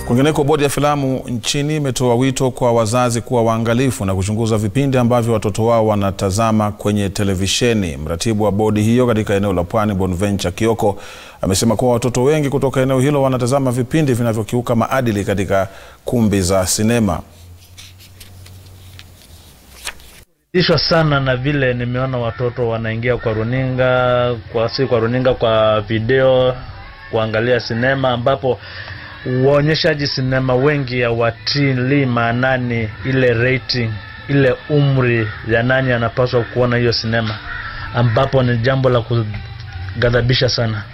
Kwingineko, bodi ya filamu nchini imetoa wito kwa wazazi kuwa waangalifu na kuchunguza vipindi ambavyo watoto wao wanatazama kwenye televisheni. Mratibu wa bodi hiyo katika eneo la Pwani, Bonventure Kioko, amesema kuwa watoto wengi kutoka eneo hilo wanatazama vipindi vinavyokiuka maadili katika kumbi za sinema. ishwa sana na vile nimeona watoto wanaingia kwa runinga kwa si kwa runinga kwa video kuangalia sinema ambapo waonyeshaji sinema wengi hawatilii maanani ile rating ile umri ya nani anapaswa kuona hiyo sinema ambapo ni jambo la kughadhabisha sana